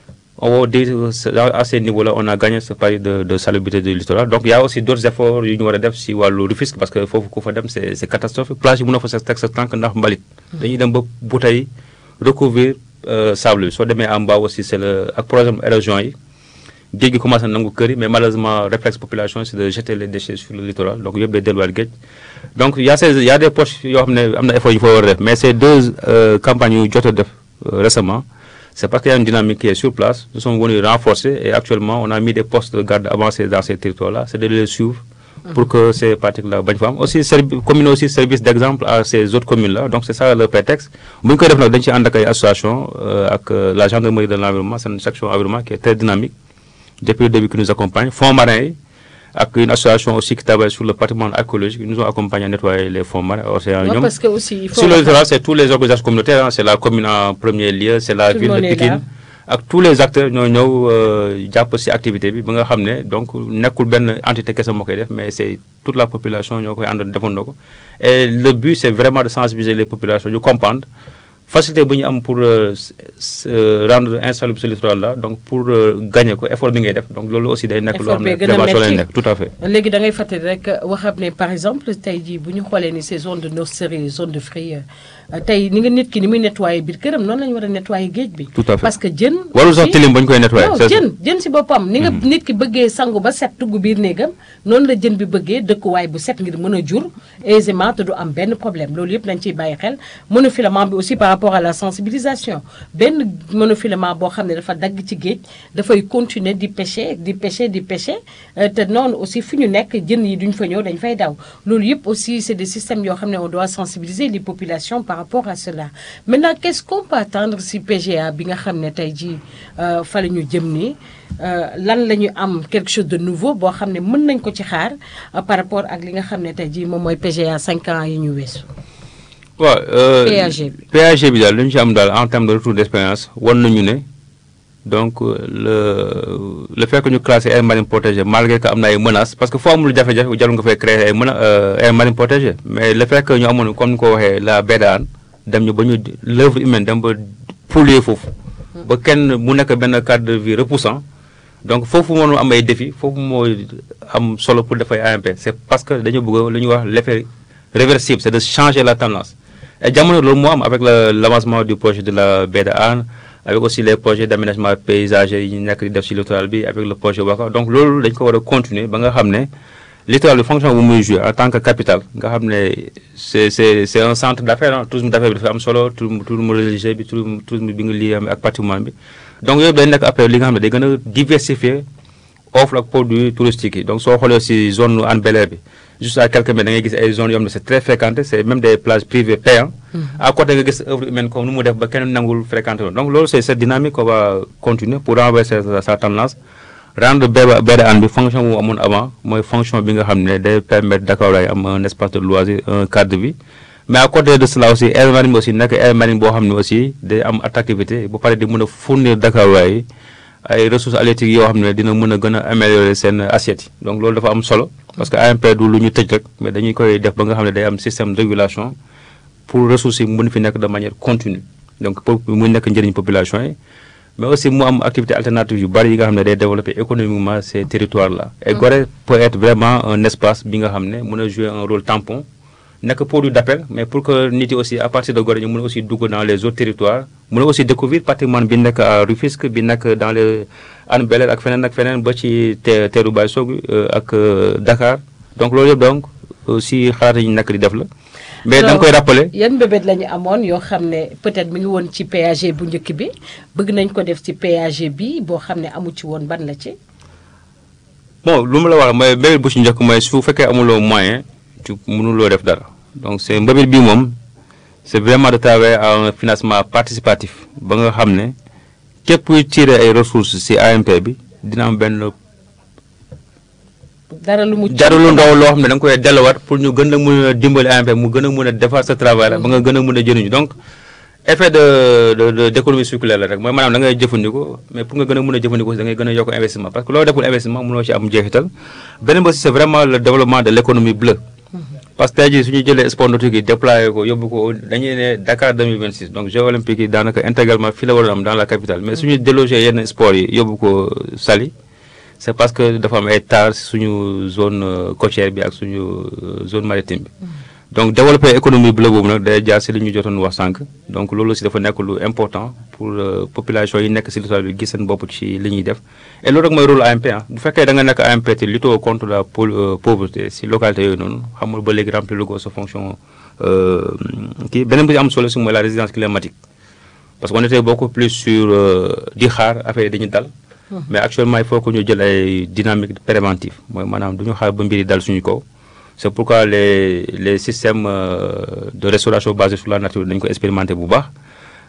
on va dire à ces niveaux-là on a gagné ce pari de de salubrité du littoral donc il y a aussi d'autres efforts yu ñu war a def si wàllu Rufisque parce que foofu ku fa dem c'est c'est catastrophique plage yi mën na fa sa teg sa tànk ndax mbalit dañuy dem ba bouteille recouvrir sable bi soo demee en bas aussi c'est le ak problème érosion yi géej gi commencé nangu kër yi mais malheureusement réflexe population c'est de jeter les déchets sur le littoral donc yëpp day delluwaat géej donc il y a ces il y a des poches yoo xam ne am na effort yu fa war a def mais ces deux campagnes yu jot a def récemment c'est parce qu'il y a une dynamique qui est sur place nous sommes venus renforcer et actuellement on a mis des postes de garde avancés dans ces territoires-là c'est de les suivre pour que ces pratiques-là bañ fa am aussi servi commune aussi service d'exemple à ces autres communes-là donc c'est ça le prétexte bu ñu koy def nag dañ ci ànd ak ay association ak la gendarmerie de l'environnement c'est une section environnement qui est très dynamique depuis le début qui nous accompagne fonds marins yi ak une association aussi qui travaille sur le patrimoine archéologique ils nous ont accompagnés à nettoyer les fonds marins océans ñoom parce que aussi il faut sur le littoral c'est tous les organisations communautaires c'est la commune en premier lieu c'est la ville de Pikine ak tous les acteurs ñoo ñëw jàpp ci activité bi ba nga xam ne donc nekkul benn entité kese moo koy def mais c'est toute la population ñoo koy àndoon defandoo ko et le but c'est vraiment de sensibiliser les populations ñu comprendre facilité bu ñu am pour rendre insalubre ce littoral là donc pour gagner ko effort bi ngay def donc loolu aussi day nekk loo xam ne prévention lay nekk tout à fait léegi da ngay fàttali rek waxam ne par exemple tey jii bu ñu xoolee ni ces zones de nurserie zone de fruits tey ni nga nit ki ni muy nettoyer biir këram noonu la ñu war a nettoyer géej bi tout à fait parce que jën warul sax tilim ba ñu koy nettoyer non jën jën si boppam ni nga nit ki bëggee sangu ba set tugg biir néegam noonu la jën bi bëggee dëkkuwaay bu set ngir mën a jur aisément te du am benn problème loolu yëpp nañ ciy bàyyi xel monofilament bi aussi par rapport à la sensibilisation benn monofilament boo xam ne dafa dagg ci géej dafay continuer di pêcher di pêcher di pêcher te noonu aussi fu ñu nekk jën yi duñ fa ñëw dañ fay daw loolu yëpp aussi c'est des systèmes yoo xam ne on doit sensibiliser les populations par rapport à cela maintenant qu'est-ce qu'on peut attendre si PGA bi nga xam ne tey jii fa la ñu jëm nii lan la ñu am quelque chose de nouveau boo xam ne mën nañ ko ci xaar par rapport ak li nga xam ne tey jii moom mooy PGA 5 ans yi ñu weesu. waaw PAG bi PAG bi daal li ñu ci am daal en termes de retour d'expérience wan nañu ne donc le le fait que ñu classé aire marine protégée malgré que am na ay menaces parce que foo amul jafe-jafe jarul nga fay créer ay mena aire marine protégée mais le fait que ñu amoon comme ni ko waxee la baie d'Anne dem ñu ba ñu l'œuvre humaine dem ba polluer foofu. ba kenn mu nekk benn cadre de vie repoussant donc foofu moo am ay défis foofu moo am solo pour dafay AMP c'est parce que dañu bëgg lu ñuy wax l'effet réversible c'est de changer la tendance et jamono loolu moo am avec le l'avancement du projet de la baie de Hann avec aussi les projets d'aménagement paysager yi ñu nekk di def ci littoral bi avec le projet Waka donc loolu dañ ko war a continuer ba nga xam ne littoral bi fonction bu muy jouer en tant que capitale nga xam ne c'est c'est c'est un centre d'affaires ah tourisme d'affaires bi dafa am solo tourisme religieux bi tourisme bi nga lié ak patrimoine bi donc yooyu day nekk après li nga xam ne day gën a diversifier offre ak produits touristiques yi donc soo xoolee ci zone Hann Bel-Air bi juste à quelques mètres da ngay gis ay zones yoo xam ne c'est très fréquenté c'est même des plages privées payantes à côté nga gis œuvre humaine comme nu mu def ba kenn nangul fréquenté donc loolu c'est cette dynamique qu'on va continuer pour renverser sa tendance rendre baie de Hann bi fonction bu amoon avant mooy fonction bi nga xam ne day permettre Dakar lay am un espace de loisir un cadre de vie mais à côté de cela aussi aire marine bi aussi nekk aire marine boo xam ne aussi day am attractivité bu pare di mën a fournir Dakar waay ay ressources halieutiques yoo xam ne dina mën a gën a améliorer seen assiette yi donc loolu dafa am solo parce que AMP du lu ñu tëj rek mais dañuy koy def ba nga xam ne day am système de régulation pour ressources yi mën fi nekk de manière continue donc pour mu nekk njëriñ population yi mais aussi mu am activité alternative yu bari yi nga xam ne day développer économiquement ces territoires là et Gorée peut être vraiment un espace bi nga xam ne mën a jouer un rôle tampon nekk produit d'appel mais pour que nit yi aussi à partir de Gorée ñu mën a aussi dugg dans les autres territoires mën a aussi découvrir patrimoine bi nekk à Rufisque bi nekk dans les Hann Bel-Air ak feneen ak feneen ba ci te teeru Baye Sogui ak Dakar donc loolu yëpp donc aussi xalaat yi ñu nekk di def la mais da nga koy rappeler yan mbébét la ñu amoon yoo xam ne peut-être mi ngi woon ci PAG bu njëkk bi bëgg nañ ko def ci PAG bi boo xam ne amu ci woon ban la ci bon lu ma la wax mooy mbébét bu ci njëkk mooy su fekkee amuloo moyen tu mënuloo def dara donc c'est mbébét bi moom c'est vraiment de travailler à un financement participatif ba nga xam ne képp kuy tirer ay ressources ci AMP bi dina am benn dara lu mu dara lu ndaw loo xam ne da nga koy delluwaat pour ñu gën a mën a dimbali AMP mu gën a mën a defar sa travail ba nga gën a mën a jëriñu donc effet de de d'économie circulaire la rek mooy maanaam da ngay jëfandikoo mais pour nga gën a mën a jëfandikoo da ngay gën a yokk investissement parce que loo deful investissement mënoo ci am jeexital beneen bi aussi c'est vraiment le développement de l'économie bleue parce que tey jii su ñu jëlee sport nautique yi déployé ko yóbbu ko dañuy ne Dakar 2026 donc Jeux olympiques yi daanaka intégralement fii la war a am dans la capitale mais suñu délogé yenn sport yi yóbbu ko Saly c'est parce que dafa am ay tares suñu zone côtière bi ak suñu zone maritime bi donc développer économie bleue boobu nag day jaar ci li ñu jotoon wax sànq donc loolu aussi dafa nekk lu important pour population yi nekk ci littoral bi gis seen bopp ci li ñuy def et loolu rek mooy rôle AMP ah bu fekkee da nga nekk AMP te lutter contre la pauvreté ci localité yooyu noonu xamul ba léegi remplir lu ko sa fonction kii beneen bi am solo ci mooy la résilience climatique parce qu'on était beaucoup plus sur di xaar affaire yi dañuy dal mais actuellement il faut que ñu jël ay dynamique préventive mooy maanaam du ñu xaar ba mbir yi dal suñu kaw c'est pourquoi les les systèmes de restauration basés sur la nature dañu ko expérimenter bu baax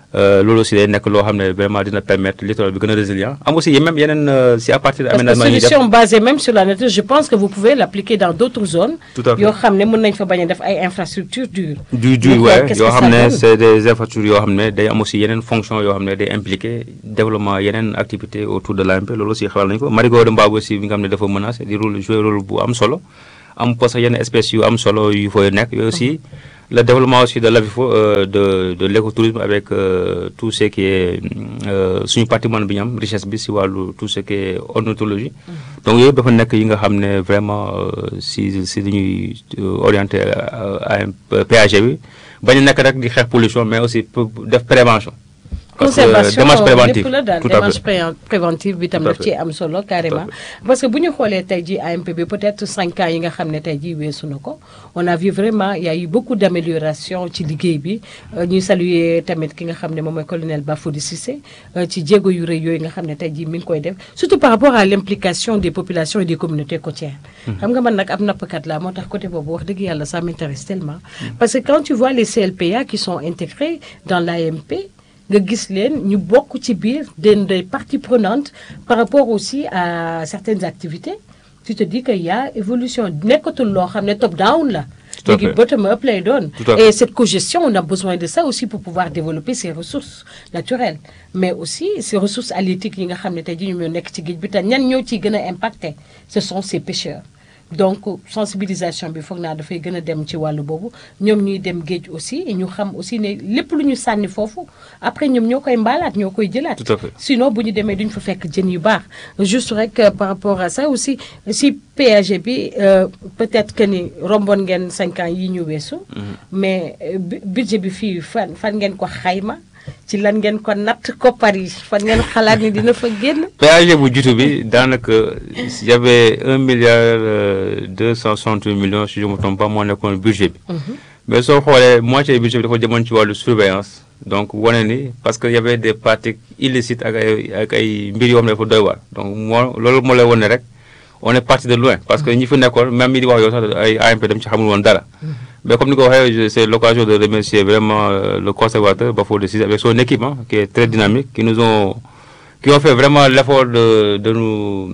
loolu aussi day nekk loo xam ne vraiment dina permettre littoral bi gën a résilient am aussi même yeneen si à partir de aménagement parce que solution basée même sur la nature je pense que vous pouvez l'appliquer dans d'autres zones yoo xam ne mën nañ fa bañ a def ay infrastructures dures du du ouais yoo xam ne c'est des infrastructures yoo xam ne day am aussi yeneen fonction yoo xam ne day impliqué développement yeneen activité autour de l'AMP loolu aussi xelal nañu ko marigot de Mbao aussi bi nga xam ne dafa menacé di rôle jouer rôle bu am solo am parce que yenn espèces yu am solo yu fay nekk yooyu aussi le développement aussi de l'AVIFO euh, de de l'écotourisme avec euh, tout ce qui est suñu patrimoine bi ñu am richesse bi si wàllu tout ce qui est ornithologie donc yooyu dafa nekk yi nga xam ne vraiment si si dañuy orienté à PAG bi bañ a nekk rek di xeex pollution mais aussi def prévention conservation lépp la daal démarche préventive bi tam daf ci am solo carrément parce que bu ñu xoolee tey ji AMP bi peut-être cinq ans yi nga xam ne tey ji weesu na ko on a vu vraiment il y a eu beaucoup d'amélioration ci liggéey bi ñuy saluer tamit ki nga xam ne moom mooy colonel Bafoudy Cissé ci jéego yu rëy yooyu nga xam ne tey ji mi ngi koy def surtout par rapport à l'implication des populations et des communautés côtières xam nga man nag ab nappkat la moo tax côté boobu wax dëgg yàlla ça m'intéresse tellement parce que quand tu vois les CLPA qui sont intégrés dans l'AMP nga gis leen ñu bokk ci biir den des parties prenantes par rapport aussi à certaines activités tu te dis que y a évolution nekkatul loo xam ne top down la léegi bottom up lay doon et cette cogestion on a besoin de ça aussi pour pouvoir développer ces ressources naturelles mais aussi ces ressources halieutiques yi nga xam ne tey ji ñu ñoo nekk ci géej bi te ñan ñoo ciy gën a impacté ce sont ces pêcheurs donc sensibilisation bi foog naa dafay gën a dem ci wàllu boobu ñoom ñuy dem géej aussi ñu xam aussi ne lépp lu ñu sànni foofu après ñoom ñoo koy mbaalaat ñoo koy jëlaat sinon bu ñu demee duñ fa fekk jën yu baax juste rek par rapport à ça aussi si PAG bi peut-être que ni romboon ngeen cinq ans yi ñu weesu mais budget bi fii fan fan ngeen ko xayma ci lan ngeen ko natt koppar yi fan ngeen xalaat ni dina fa génn. péage bu jiitu bi daanaka y avait un milliard deux cent soixante-huit millions si je me trompe pas moo nekkoon budget bi. mais soo xoolee moitié budget bi dafa jëmoon ci wàllu surveillance donc wane ni parce que y avait des pratiques illicites ak ay ak ay mbir yoo xam ne dafa doy waar donc moo loolu moo lay wane rek on est parti de loin parce que ñi fi nekkoon même ñi di wax yow sax ay AMP dem ci xamul woon dara. Mais comme nous c'est l'occasion de remercier vraiment euh, le conservateur Bafoudy Cissé avec son équipe hein, qui est très dynamique, qui nous ont, qui ont fait vraiment l'effort de, de nous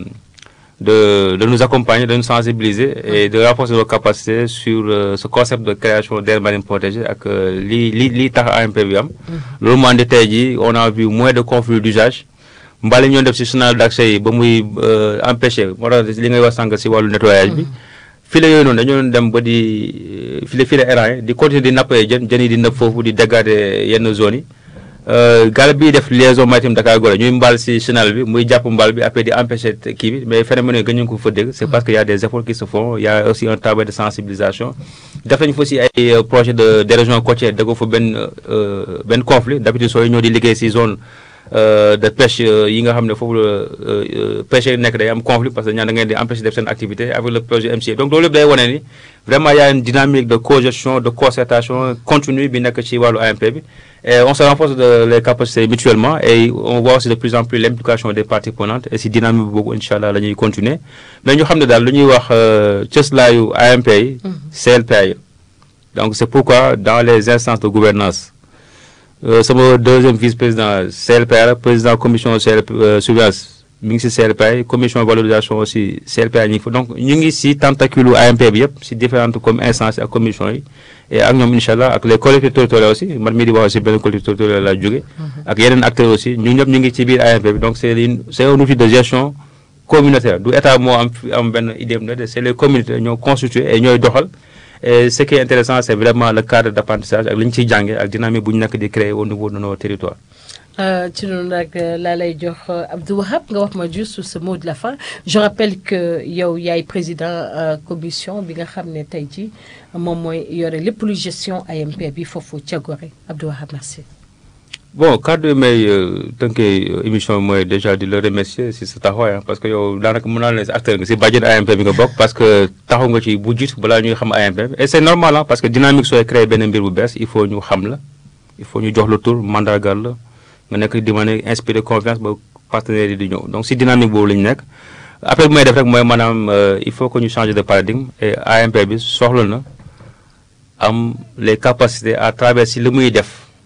de, de nous accompagner, de nous sensibiliser et de renforcer nos capacités sur euh, ce concept de création d'aires marines protégées avec li li li tax AMP bi am. loolu moo andi tey jii on a vu moins de conflits d'usage. mbali ñoo def ci chenal d'accès yi ba muy empêcher moo tax li ngay wax sànq ci wàllu nettoyage bi. file yooyu noonu dañoo dem ba di file file errant yi di continuer di nappee jën jën yi di nëpp foofu di dégrader yenn zones yi gaal bii def liaison maritime Dakar Gorée ñuy mbaal si chenal bi muy jàpp mbaal bi après di empêcher kii bi mais phénomène yi gën ñu ko fa dégg c'est parce que y a des efforts qui se font y a aussi un travail de sensibilisation def nañu fa aussi ay projet de d'érosion côtière déggo fa benn benn conflit d'habitude sooy ñëw di liggéey si zone de pêche yi nga xam ne foofu la pêche yi nekk day am conflit parce que ñaan da ngeen di empêcher def seen activité avec le projet MCA donc loolu yëpp day wane ni vraiment y a une dynamique de cogestion de concertation continue bi nekk ci wàllu AMP bi et on se renforce de les capacités mutuellement et on voit aussi de plus en plus l'implication des parties prenantes et si dynamique boobu incha allah la ñuy continuer mais ñu xam ne daal lu ñuy wax cëslaayu AMP yi CLPA yi donc c'est pourquoi dans les instances de gouvernance sama deuxième vice-président CLPA la président commission CLP surveillance mi ngi ci CLPA yi commission valorisation aussi CLPA ñu ngi fa donc ñu ngi ci tentacule AMP bi yëpp ci différentes comme instances ak commission yi et ak ñoom incha allah ak les collectivités territoriales aussi man mii di wax aussi benn collectivité territoriale laa jóge ak yeneen acteurs aussi ñu ñëpp ñu ngi ci biir AMP bi donc c'est une c'est un outil de gestion communautaire du état moo am am benn idée de c'est les communautés ñoo constitué et ñooy doxal et ce qui est intéressant c'est vraiment le cadre d'apprentissage ak li ñu ciy jàngee ak dynamique bu ñu nekk di créer au niveau de nos territoires. ci noonu nag laa lay jox Abdou Wahab nga wax ma juste ce mot de la fin je rappelle que yow yaay président commission bi nga xam ne tey jii moom mooy yore lépp lu gestion AMP bi foofu ca Gorée Abdou Wahab merci. bon kaddu yi may tënkee émission bi mooy déjà di la remercier si sa taxawaay parce que yow daanaka mën naa leen si acteur nga si bàjjen AMP bi nga bokk parce que taxaw nga ci bu jiitu balaa ñuy xam AMP bi et c'est normal ah parce que dynamique sooy créer benn mbir bu bees il faut ñu xam la il faut ñu jox la tur mandargal la nga nekk di mën a inspirer confiance ba partenaires yi di ñëw donc si dynamique boobu la ñu nekk après bu may def rek mooy maanaam il faut que ñu changer de paradigme et AMP bi soxla na am les capacités à travers si li muy def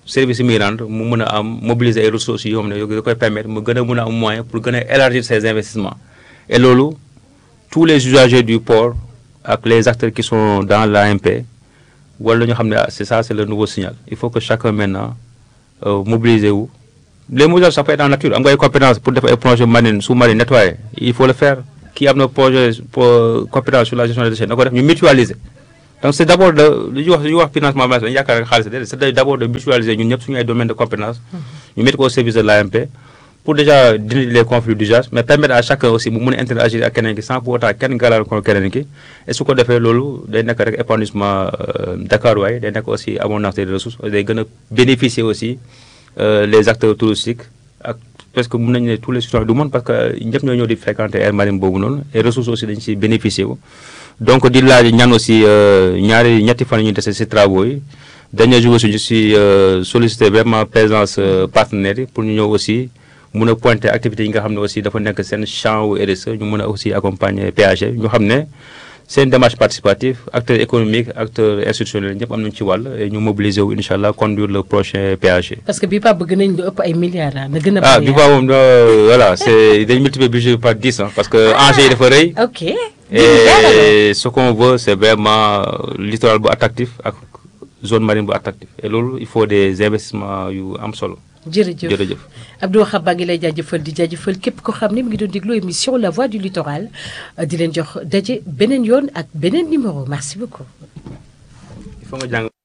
service yi muy rendre mu mën a am mobiliser ay ressources yoo xam ne da koy permettre mu gën a mën a am moyen pour gën a élargir ses investissements et loolu tous les usagers du port ak les acteurs qui sont dans l'AMP wala ñu xam ne c'est ça c'est le nouveau signal il faut que chacun maintenant mobiliser wu les mobilisations ça peut être en nature am nga ay compétences pour def ay projets marine sous-marin nettoyer il faut le faire kii am na projet compétence sur la gestion des déchets na ko def ñu mutualiser donc c'est d'abord de lu ñuy wax lu ñuy wax financement dañu yaakaar rek xaalis c'est d'abord de mutualiser ñun ñëpp suñu ay domaines de compétence ñu mettre ko au service de l'AMP pour déjà dindi les conflits d'usage mais permettre à chacun aussi mu mën a interagir ak keneen ki sans pour autant kenn gàllankoor keneen ki et su ko defee loolu day nekk rek épanouissement Dakar waaye day nekk aussi abondance des ressources day gën a bénéficier aussi les acteurs touristiques ak parce que mën nañu ne tous les citoyens du monde parce que ñëpp ñoo ñëw di fréquenter aire marine boobu noonu et ressources aussi dañu si bénéficier wu donc di laaj ñaan aussi ñaari ñetti fan ñu dese si travaux yi dernier jour aussi ñu si solliciter vraiment présence partenaires yi pour ñu ñëw aussi mun a pointer activités yi nga xam ne aussi dafa nekk seen champ wu RSE ñu mën a aussi accompagner PAG ñu xam ne seen démarche participative acteurs économiques acteurs institutionnels ñëpp am nañu ci wàll et ñu mobiliser wu incha allah conduire le prochain PAG. parce que bii pas bëgg nañ lu ëpp ay milliards na gën a. ah bii pas moom voilà c'est dañ multiplier budget par 10 ans parce que enjeu yi dafa rëy. ok et ce qu'on veut c'est vraiment littoral bu attractif ak zone marine bu attractif et loolu il faut des investissements yu am solo. jërëjëf jërëjëf Abdou Wahab baa ngi lay jaajëfal di jaajëfal képp ko xam ne mi ngi doon déglu émission La Voix du Littoral di leen jox daje beneen yoon ak beneen numéro merci beaucoup. il faut nga jàng.